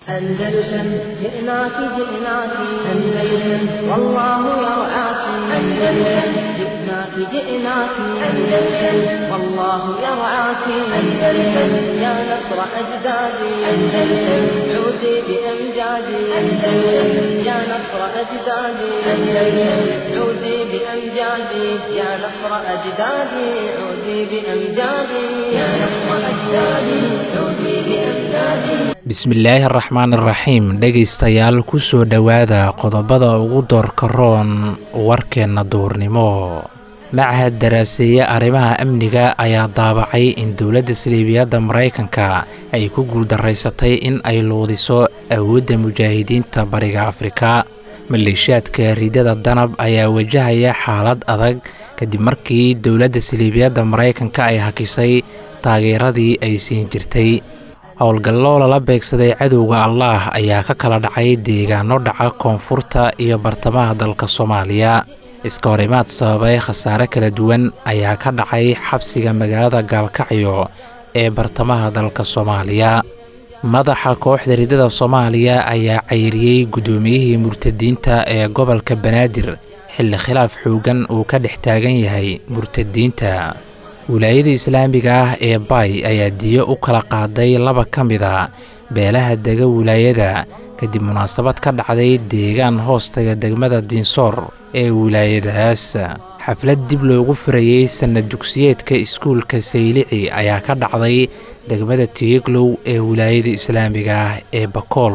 أندلسن جئناك جئناك أندلسن والله يرعاك أندلسن جئناك جئناك أندلسن والله يرعاك أندلسن يا نصر أجدادي أندلسن عودي بأمجادي أندلسن يا نصر أجدادي أندلسن عودي بأمجادي يا نصر أجدادي عودي بأمجادي يا نصر أجدادي عودي بأمجادي bismillaahi araxmaan iraxiim dhegaystayaal ku soo dhowaada qodobada ugu doorka roon warkeenna duurnimo machad daraaseeye arrimaha amniga ayaa daabacay in dowladda saliibiyadda maraykanka ay ku guuldaraysatay in ay luudiso awoodda mujaahidiinta bariga afrika maleeshiyaadka ridada danab ayaa wajahaya xaalad adag kadib markii dowladda saliibiyadda maraykanka ay hakisay taageeradii ay siin jirtay howlgallo lala beegsaday cadowga allaah ayaa ka kala dhacay deegaano dhaca koonfurta iyo bartamaha dalka soomaaliya iska horimaad sababay khasaare kala duwan ayaa ka dhacay xabsiga magaalada gaalkacyo ee bartamaha dalka soomaaliya madaxa kooxda ridada soomaaliya ayaa cayriyey guddoomiyihii murtadiinta ee gobolka banaadir xilli khilaaf xoogan uu ka dhex taagan yahay murtadiinta wilaayada islaamiga ah ee bay ayaa diyo u kala qaaday laba ka mid a beelaha dega wilaayada kadib munaasabad ka dhacday deegaan hoostaga degmada diinsoor ee wilaayadaas xaflad dib loogu furayey sanad dugsiyeedka iskuulka saylici ayaa ka dhacday degmada tiiglow ee wilaayada islaamiga ah ee bakool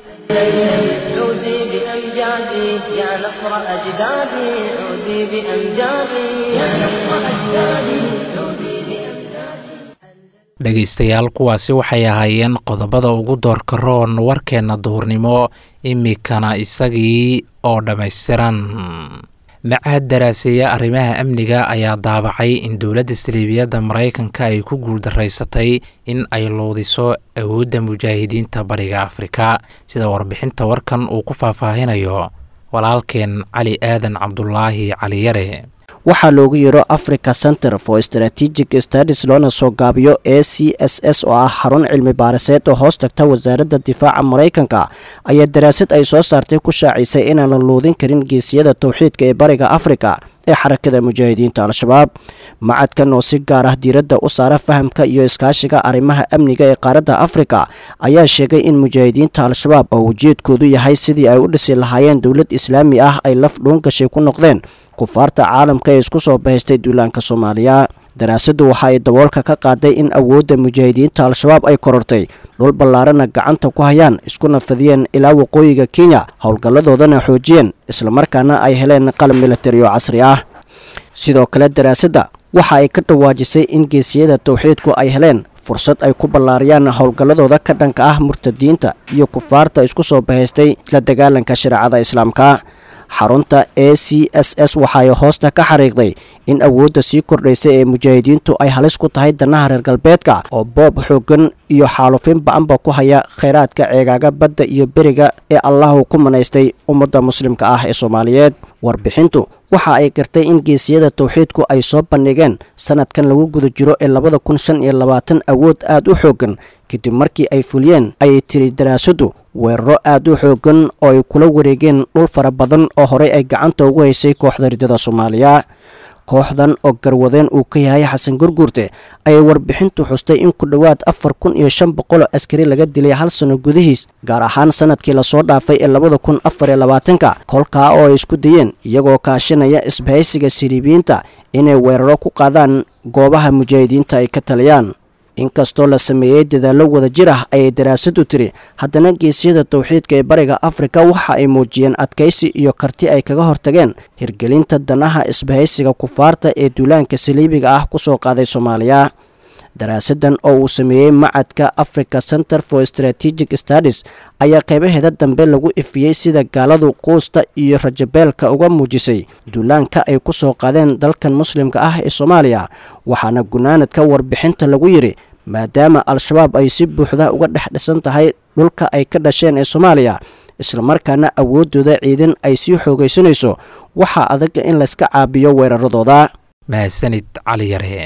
عودي بأمجادي يا نصر أجدادي عودي بأمجادي يا نصر أجدادي عودي بأمجادي dhegaystayaal kuwaasi waxay ahaayeen qodobada ugu doorka roon warkeenna duhurnimo imikana isagii oo dhammaystiran machad daraaseeye arrimaha amniga ayaa daabacay in dowladda saliibiyadda maraykanka ay ku guuldaraysatay in ay luudiso awoodda mujaahidiinta bariga afrika sida warbixinta warkan uu ku faahfaahinayo walaalkeen cali aadan cabdulaahi caliyare waxaa loogu yeero africa center for strategic stadis loona soo gaabiyo a c s s oo ah xarun cilmi baariseed oo hoos tagta wasaaradda difaaca maraykanka ayaa daraasad ay soo saartay ku shaacisay inaan la luudin karin geesiyada towxiidka ee bariga afrika ee xarakada mujaahidiinta al-shabaab macadkan oo si gaar ah diiradda u saara fahamka iyo iskaashiga arrimaha amniga ee qaaradda afrika ayaa sheegay in mujaahidiinta al-shabaab oo ujeedkoodu yahay sidii ay u dhisi lahaayeen dowlad islaami ah ay laf dhuun gashay ku noqdeen kufaarta caalamka ee isku soo bahaystay duulaanka soomaaliya daraasaddu waxa ay daboolka ka qaaday in awoodda mujaahidiinta al-shabaab ay korortay dhul ballaarana gacanta ku hayaan iskuna fadiyeen ilaa waqooyiga kenya howlgalladoodana xoojiyeen islamarkaana ay heleen qalab militari oo casri ah sidoo kale daraasadda waxa ay ka dhawaajisay in geesiyada towxiidku ay heleen fursad ay ku ballaariyaan howlgalladooda ka dhanka ah murtadiinta iyo kufaarta isku soo bahaystay la dagaalanka shareecada islaamka xarunta a c s s waxaay hoosta ka xariiqday in awoodda sii kordhaysa ee mujaahidiintu ay halis ku tahay danaha reer galbeedka oo boob xooggan iyo xaalufin ba-anba ku haya khayraadka ceegaaga badda iyo beriga ee allahu ku manaystay ummadda muslimka ah ee soomaaliyeed warbixintu waxa ay gartay in geesiyada towxiidku ay soo bandhigeen sanadkan lagu guda jiro ee labada kun shan iyo labaatan awood aad u xooggan kadib markii ay fuliyeen ayay tiri daraasaddu weeraro aad u xooggan oo ay kula wareegeen dhul fara badan oo horey ay gacanta ugu haysay kooxda ridada soomaaliya kooxdan oo garwadeen uu ka yahay xasan gurguurte ayay warbixintu xustay in ku dhowaad afar kun iyo shan boqol oo askari laga dilay hal sano gudihiis gaar ahaan sanadkii lasoo dhaafay ee labada kun afar iyo labaatanka kolkaa oo ay isku dayeen iyagoo kaashanaya isbahaysiga siriibiyiinta inay weeraro ku qaadaan goobaha mujaahidiinta ay ka taliyaan inkastoo la sameeyey dadaallo wada jir ah ayay daraasaddu tiri haddana geesiyada towxiidka ee bariga afrika waxa ay muujiyeen adkaysi iyo karti ay kaga hortageen hirgelinta danaha isbahaysiga kufaarta ee duulaanka saliibiga ah ku soo qaaday soomaaliya daraasadan oo uu sameeyey macadka africa center for strategic studies ayaa qaybaheeda dambe lagu ifiyey sida gaaladu quusta iyo rajabeelka uga muujisay duulaanka ay ku soo qaadeen dalkan muslimka ah ee soomaaliya waxaana gunaanadka warbixinta lagu yidhi maadaama al-shabaab ay si buuxda uga dhex dhisan tahay dhulka ay ka dhasheen ee soomaaliya islamarkaana awooddooda ciidan ay sii xoogaysanayso waxaa adaga in layska caabiyo weeraradooda mahadsanid cali yare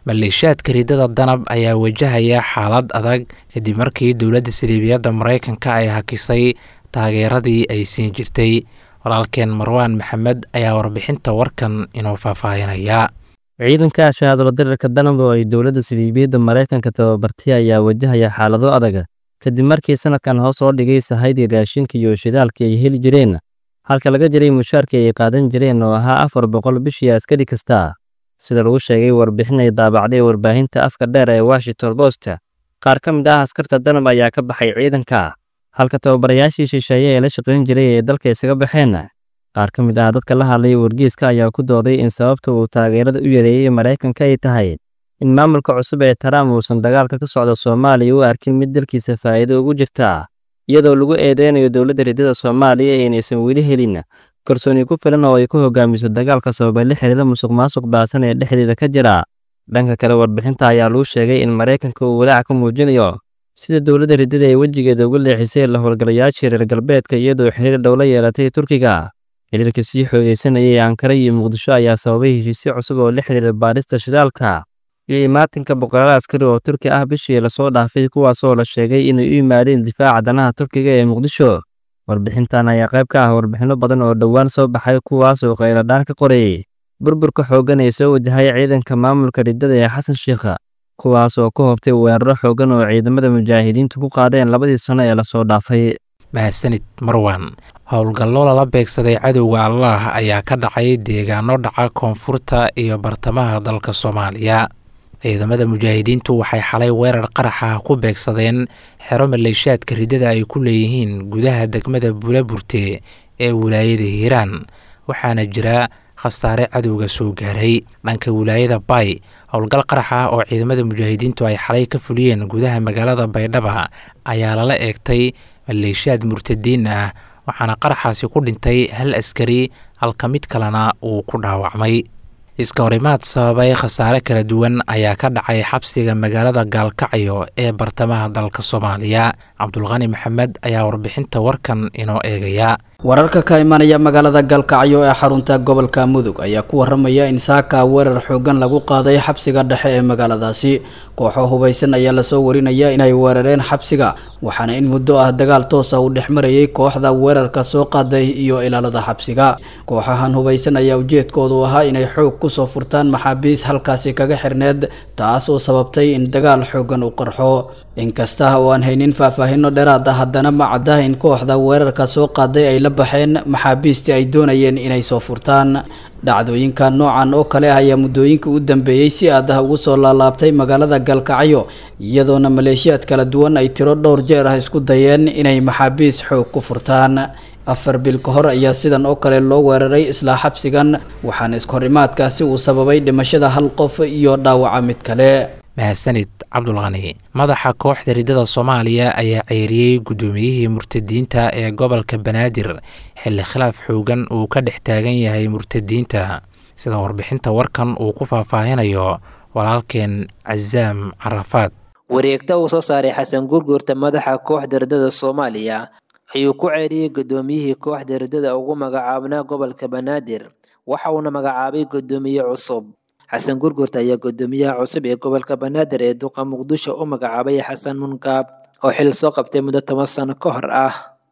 maleeshiyaadka ridada danab ayaa wajahaya xaalad adag kadib markii dowladda saliibiyadda maraykanka ay hakisay taageeradii ay siin jirtay walaalkeen marwaan maxamed ayaa warbixinta warkan inoo faahfaahinaya ciidanka shahaadalo dirarka danab oo ay dowladda saliibiyadda maraykanka tababartay ayaa wajahaya xaalado adag kadib markii sanadkan hoos oo dhigay sahaydii raashinka iyo shidaalka ay heli jireen halka laga jiray mushaarkii ay qaadan jireen oo ahaa afar boqol bishii askari kasta sida lagu sheegay warbixin ay daabacday warbaahinta afka dheer ee washington post qaar ka mid ah askarta danab ayaa ka baxay ciidanka halka tababarayaashii shisheeye ee la shaqayn jiray ee dalka isaga baxeen qaar ka mid ah dadka la hadlay wargeyska ayaa ku dooday in sababta uu taageerada u yareeyey maraykanka ay tahay in maamulka cusub ee trump uusan dagaalka ka socda soomaaliya u arkin mid dalkiisa faa'iido ugu jirta iyadoo lagu eedeynayo dowladda ridada soomaaliya inaysan weli helin kalsooni ku filan oo ay ku hogaamiso dagaalka sababay la xiriira musuq maasuq baasan ee dhexdeeda ka jira dhanka kale warbixinta ayaa lagu sheegay in maraykanka uu walaac ka muujinayo sida dowladda ridada ay wejigeeda uga leexisay la howlgalayaashii reer galbeedka iyadoo xiriir dhow la yeelatay turkiga xiriirka sii xoogeysanayay ankara iyo muqdisho ayaa sababay heshiisyo cusub oo la xiriira baadhista shidaalka iyo imaatinka boqolaal askari oo turki ah bishii lasoo dhaafay kuwaasoo la sheegay inay u yimaadeen difaaca danaha turkiga ee muqdisho warbixintan ayaa qayb ka ah warbixinno badan oo dhowaan soo baxay kuwaasoo kheyladhaan ka qorayay burburka xooggan ee soo wajahay ciidanka maamulka ridada ee xasan sheikha kuwaas oo ka hobtay weeraro xooggan oo ciidamada mujaahidiintu ku qaadeen labadii sano ee lasoo dhaafay mahadsanid marwan howlgallo lala beegsaday cadowga allaah ayaa ka dhacay deegaano dhaca koonfurta iyo bartamaha dalka soomaaliya ciidamada mujaahidiintu waxay xalay weerar qaraxa ku beegsadeen xero maleeshiyaadka ridada ay ku leeyihiin gudaha degmada buulaburte ee wilaayada hiiraan waxaana jira khasaare cadowga soo gaaray dhanka wilaayada bay howlgal qarax ah oo ciidamada mujaahidiintu ay xalay ka fuliyeen gudaha magaalada baydhaba ayaa lala eegtay maleeshiyaad murtadiin ah waxaana qaraxaasi ku dhintay hal askari halka mid kalena uu ku dhaawacmay iska horimaad sababay khasaare kala duwan ayaa ka dhacay xabsiga magaalada gaalkacyo ee bartamaha dalka soomaaliya cabdulqani maxamed ayaa warbixinta warkan inoo eegaya wararka ka imanaya magaalada galkacyo ee xarunta gobolka mudug ayaa ku waramaya in saaka weerar xoogan lagu qaaday xabsiga dhexe ee magaaladaasi kooxo hubaysan ayaa lasoo warinaya inay weerareen xabsiga waxaana in muddo ah dagaal toosa uu dhex marayay kooxda weerarka soo qaaday iyo ilaalada xabsiga kooxahan hubaysan ayaa ujeedkoodu ahaa inay xoog kusoo furtaan maxaabiis halkaasi kaga xirneed taas oo sababtay in dagaal xoogan u qarxo inkasta oo aan haynin faahfaahino dheeraad ah haddana ma cadda in kooxda weerarka soo qaaday ay la baxeen maxaabiistii ay doonayeen inay soo furtaan dhacdooyinka noocan oo kale ah ayaa muddooyinka u dambeeyey si aad ah ugu soo laalaabtay magaalada galkacyo iyadoona maleeshiyaad kala duwan ay tiro dhowr jeer ah isku dayeen inay maxaabiis xoog ku furtaan afar bil ka hor ayaa sidan oo kale loo weeraray islaa xabsigan waxaana iskahorimaadkaasi uu sababay dhimashada hal qof iyo dhaawaca mid kale mahadsanid cabdulqani madaxa kooxda ridada soomaaliya ayaa ceyriyey guddoomiyihii murtadiinta ee gobolka banaadir xilli khilaaf xoogan uu ka dhex taagan yahay murtadiinta sida warbixinta warkan uu ku faahfaahinayo walaalkeen casaam carafaad wareegta uu soo saaray xasan gurgurta madaxa kooxda ridada soomaaliya ayuu ku ceyriyey guddoomiyihii kooxda ridada ugu magacaabnaa gobolka banaadir waxa uuna magacaabay guddoomiye cusub xasan gurgurta ayaa guddoomiyaha cusub ee gobolka banaadir ee duqa muqdisho u magacaabay xasan munkaab oo xil soo qabtay muddo toban sano ka hor ah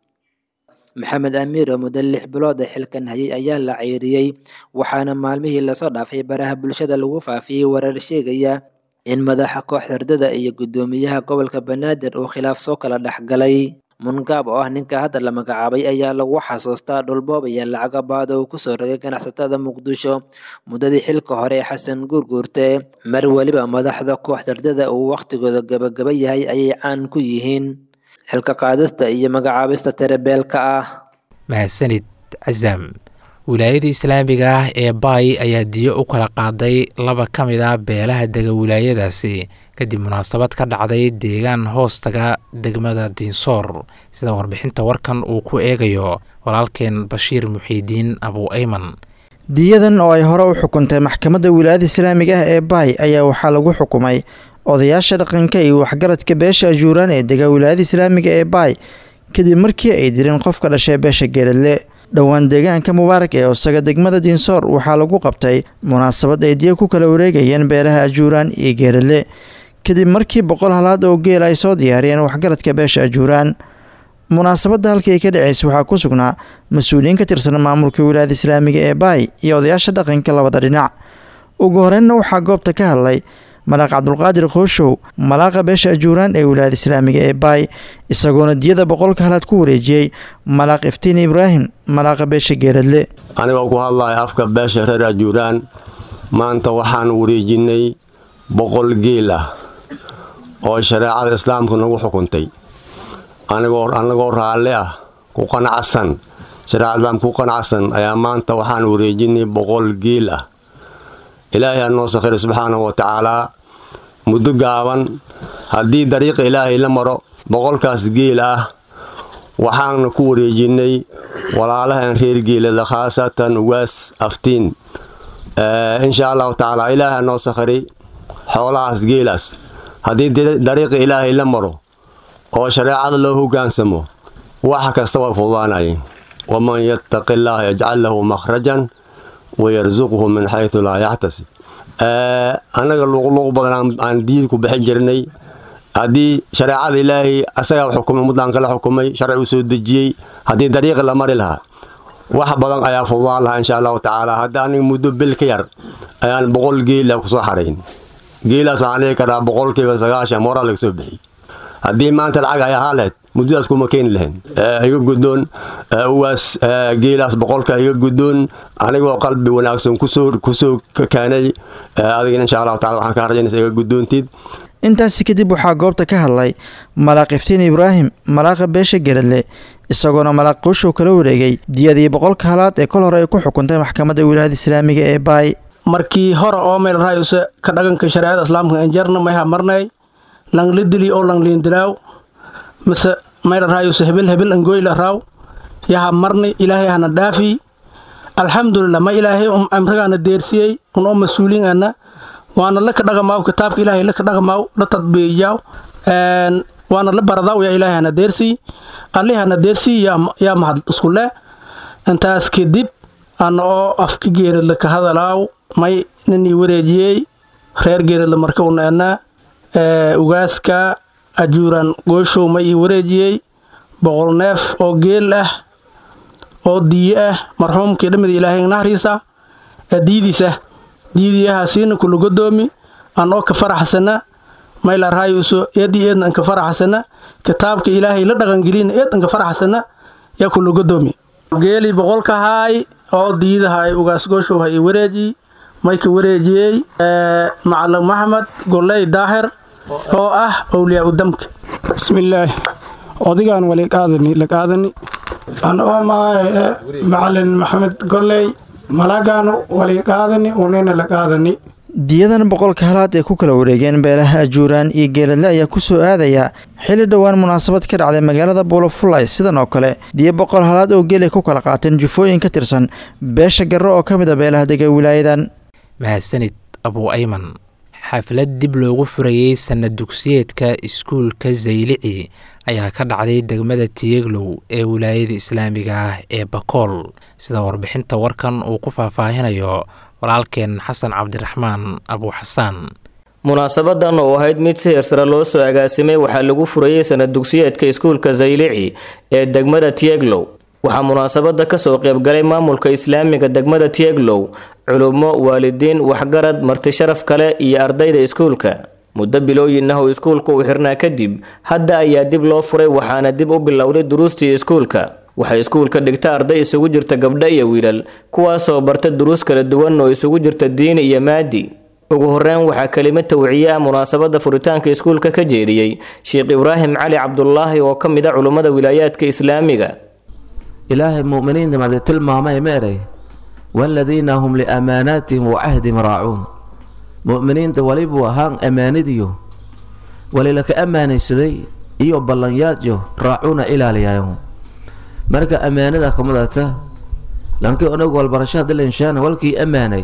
maxamed amiir oo muddo lix bilood ee xilkan hayay ayaa la ceyriyey waxaana maalmihii lasoo dhaafay baraha bulshada lagu faafiyey warar sheegaya in madaxa kooxda ridada iyo guddoomiyaha gobolka banaadir uu khilaaf soo kala dhexgalay mungaab oo ah ninka hadda la magacaabay ayaa lagu xasuustaa dhulboob iyo lacaga baad oo uu kusoo rogay ganacsatada muqdisho muddadii xilka hore ee xasan guurguurte mar weliba madaxda kooxda ridada uu wakhtigooda gabagaba yahay ayay caan ku yihiin xilka qaadista iyo magacaabista tirabeelka ah mahadsanid casaam wilaayada islaamiga ah ee baay ayaa diyo u kala qaaday laba ka mid ah beelaha dega wilaayadaasi kadib munaasabad ka dhacday deegaan hoostaga degmada diinsoor sida warbixinta warkan uu ku eegayo walaalkeen bashiir muxiidiin abu ayman diyadan oo ay hore u xukuntay maxkamadda wilaayada islaamiga ah ee baay ayaa waxaa lagu xukumay odayaasha dhaqanka iyo waxgaradka beesha ajuuraan ee dega wilaayada islaamiga ee baay kadib markii ay direen qof ka dhashay beesha geeradle dhowaan deegaanka mubaarak ee osaga degmada diinsoor waxaa lagu qabtay munaasabad ay diya ku kala wareegayeen beelaha ajuuraan iyo geeradle kadib markii boqol halaad oo geel ay soo diyaariyeen waxgaradka beesha ajuuraan munaasabadda halkii ay ka dhaceysa waxaa ku sugnaa mas-uuliyiin ka tirsan maamulka wilaayada islaamiga ee baay iyo odayaasha dhaqanka labada dhinac ugu horeynna waxaa goobta ka hadlay malaaq cabdulqaadir khooshow malaaqa beesha ajuuraan ee wilaayada islaamiga ee baay isagoona diyada boqolka halaad ku wareejiyey malaaq iftiin ibraahim malaaqa beesha geeradle anigoo ku hadlaya afka beesha reer ajuuraan maanta waxaan wareejinay boqol geel ah oo shareecada islaamku nagu xukuntay anagoo raalli ah ku qanacsan shareecada islaamka ku qanacsan ayaa maanta waxaan wareejinay boqol geel ah ilaahay ha noo sakhiray subxaanahu wa tacaalaa muddo gaaban haddii dariiqa ilaahay la maro boqolkaas geel ah waxaana ku wareejinnay walaalahan reer geelada khaasatan ugaas aftiin insha allahu tacaala ilaahay ha noo sakhiray xoolahaas geelaas haddii dariiqa ilaahay la maro oo shareecada loo hoggaansamo wax kasta waa fududaanayeen waman yattaqi illaaha yajcal lahu makhrajan wayarsuqhu min xaytu laa yaxtasib annaga luuqluuq badan aan diid ku bixin jirnay haddii shareecada ilaahay asagaa xukumay ummaddaan kala xukumay sharci u soo dejiyey haddii dariiqi la mari lahaa wax badan ayaa fududaan lahaa insha allahu tacaala hadda aniga muddo bil ka yar ayaan boqol geela kusoo xarayn geelaas waxaan dhihi karaa boqolkiiba sagaashan moraa laga soo bixiyey haddii maanta lacag ay ahaa lahayd muddadaas kuma keeni lahayn iga guddoon uwaas geelaas boqolka iga guddoon anigoo qalbi wanaagsan kusoo kusoo keenay adigana insha allahu tacala waxaan kaa rajaynaysa iga guddoontid intaasi kadib waxaa goobta ka hadlay malaaq iftiin ibraahim malaaqa beesha geradle isagoona malaaq qooshow kala wareegay diyadii boqolka halaad ee kol hore ay ku xukuntay maxkamadda wilaayada islaamiga ee baay markii hore oo meel raayuse ka dhaganka shareecada islaamka enjarna mayha marnay langlidili oo langliindilaaw mise mayra raayuse hebel hebel angoyla raaw yaha marni ilaahay hana dhaafi alxamdulilah ma ilaahay um amrigaana deersiyey un oo mas-uuliin ana waana laka dhaqamaaw kitaabka ilaahay laka dhaqamaaw la tadbiiyaw waana la baradaw yaa ilaahay hana deersii allih hana deersii yaa mahad isku leh intaas kadib ana oo afka geeradla ka hadalaaw may ninii wareejiyey reer geeradla marka una anaa ugaaska ajuuran gooshow ma ii wareejiyey boqol neef oo geel ah oo diyo ah marxuumkii dhammida ilaahay nahriisa diidiisa diidiyahaasiina kula godoomi an oo ka faraxsana mayla raayuso eedii eedna anka faraxsana kitaabka ilaahay la dhaqangelina eed anka faraxsana yaa kula godoomi geelii boqolka haay oo diidahay ugaas gooshow ha ii wareejiy mayka wareejiyey macalin maxamed goley daahir oo ah owliyaa udamka bismillaahi odigaan wali qaadani la qaadani an oo maahe macalin maxamed goley malagaanu wali qaadani unina la qaadani diyadan boqolka halaad ay ku kala wareegeen beelaha ajuuraan iyo geeladle ayaa ku soo aadaya xilli dhowaan munaasabad ka dhacday magaalada buulafulay sidan oo kale diyo boqol halaad oo geel ay ku kala qaateen jufooyin ka tirsan beesha garro oo ka mid a beelaha dega wilaayadan mahadsanid abuu ayman xaflad dib loogu furayey sanad dugsiyeedka iskuulka zaylici ayaa ka dhacday degmada tiyeglow ee wilaayada islaamiga ah ee bakool sida warbixinta warkan uu ku faahfaahinayo walaalkeen xasan cabdiraxmaan abuu xasaan munaasabadan oo ahayd mid si hersare loo soo agaasimay waxaa lagu furayey sanad dugsiyeedka iskuulka zaylici ee degmada tieglow waxaa munaasabada kasoo qeybgalay maamulka islaamiga degmada tieglow culummo waalidiin waxgarad martisharaf kale iyo ardayda iskuulka muddo bilooyin ah oo iskuulka uu xirnaa kadib hadda ayaa dib loo furay waxaana dib u bilowday duruustii iskuulka waxay iskuulka dhigta arday isugu jirta gabdho iyo wiilal kuwaasoo barta duruus kala duwan oo isugu jirta diini iyo maadi ugu horeyn waxaa kelimad tawciye ah munaasabada furitaanka iskuulka ka jeediyey sheekh ibraahim cali cabdulaahi oo ka mid a culummada wilaayaadka islaamiga ilaahay mu'miniinta made tilmaamay meeray waaladiina hum liamaanaatihim wa cahdihim raacuun mu'miniinta walibuu ahaan ammaanidiyo walilaka ammaanaysaday iyo ballanyaadyo raacuuna ilaaliyayo marka ammaanada kamadata lankii onagu walbarasho haddi lainshaana walkii ammaanay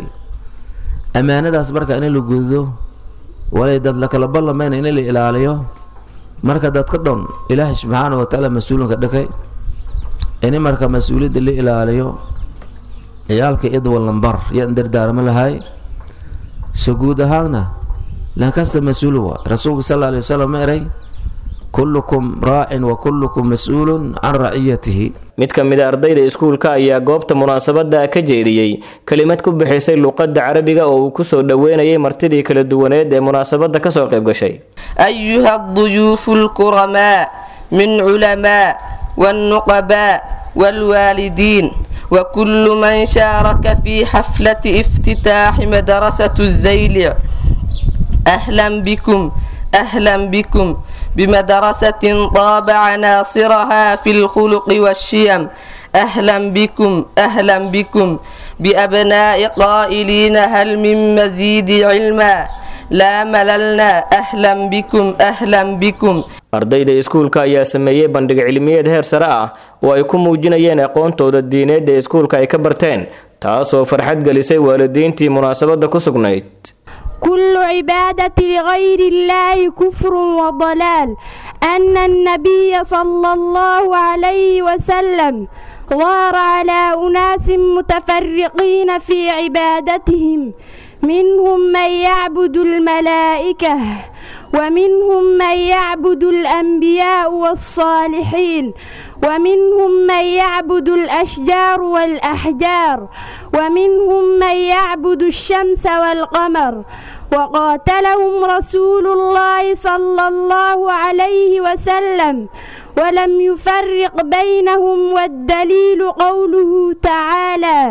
ammaanadaas marka in la gudo walay dad lakala ballamayna in la ilaaliyo marka dad ka dhon ilaahay subxaana wa tacaala mas-uulinka dhakay ini marka mas-uuliyadda la ilaaliyo ciyaalka idwalambar yaan dardaarmo lahay so guud ahaanna lankasta mas-uul waa rasuulka sal alay wasalam ma eray kullukum raacin wa kullukum mas-uulun can raciyatihi mid ka mid a ardayda iskuulka ayaa goobta munaasabadda ka jeediyey kelimad ku bixisay luqadda carabiga oo uu kusoo dhoweynayay martidii kala duwaneed ee munaasabadda kasoo qayb gashay أيها الضيوف الكرماء من علماء والنقباء والوالدين وكل من شارك في حفلة افتتاح مدرسة الزيلع أهلا بكم أهلا بكم بمدرسة طاب عناصرها في الخلق والشيم أهلا بكم أهلا بكم بأبناء قائلين هل من مزيد علما لا مللنا أهلا بكم أهلا بكم ardayda iskuulka ayaa sameeyey bandhig cilmiyeed heer sare ah oo ay ku muujinayeen aqoontooda diineed ee iskuulka ay ka barteen taasoo farxad gelisay waalidiintii munaasabadda ku sugnayd كل عبادة لغير الله كفر وضلال أن النبي صلى الله عليه وسلم ظهر على أناس متفرقين في عبادتهم منهم من يعبد الملائكة ومنهم من يعبد الأنبياء والصالحين ومنهم من يعبد الأشجار والأحجار ومنهم من يعبد الشمس والقمر وقاتلهم رسول الله صلى الله عليه وسلم ولم يفرق بينهم والدليل قوله تعالى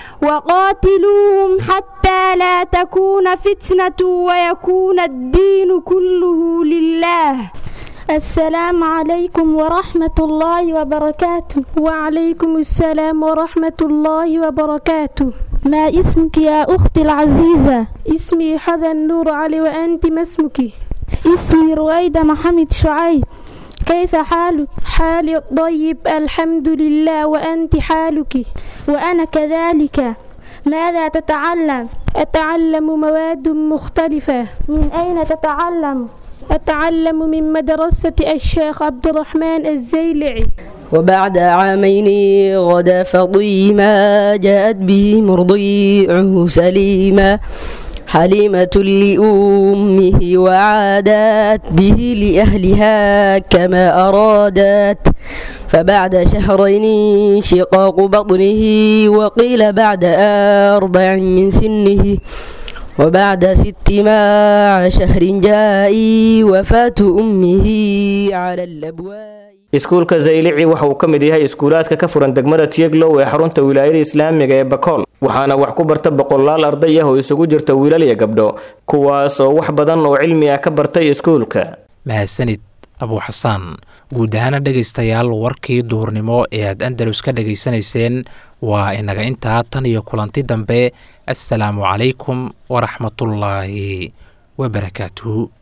وقاتلوهم حتى لا تكون فتنة ويكون الدين كله لله السلام عليكم ورحمة الله وبركاته وعليكم السلام ورحمة الله وبركاته ما اسمك يا أختي العزيزة اسمي حذا النور علي وأنت ما اسمك اسمي رويدة محمد شعيب كيف حالك؟ حالي طيب الحمد لله وأنت حالك وأنا كذلك ماذا تتعلم؟ أتعلم مواد مختلفة من أين تتعلم؟ أتعلم من مدرسة الشيخ عبد الرحمن الزيلعي وبعد عامين غدا فضيما جاءت به مرضيعه سليما حليمة لأمه وعادت به لأهلها كما أرادت فبعد شهرين شقاق بطنه وقيل بعد أربع من سنه وبعد ست مع شهر جائي وفاة أمه على الأبواب iskuulka zaylici waxa uu ka mid yahay iskuulaadka ka furan degmada tieglow ee xarunta wilaayada islaamiga ee bakool waxaana wax ku barta boqolaal arday ah oo isugu jirta wiilal iyo gabdho kuwaas oo wax badan oo cilmi ah ka bartay iskuulka mahadsanid abuu xasaan guud ahaana dhegaystayaal warkii duhurnimo ee aad andalus ka dhegaysanayseen waa inaga intaa tan iyo kulanti dambe assalaamu calaykum waraxmatullaahi wabarakaatuhu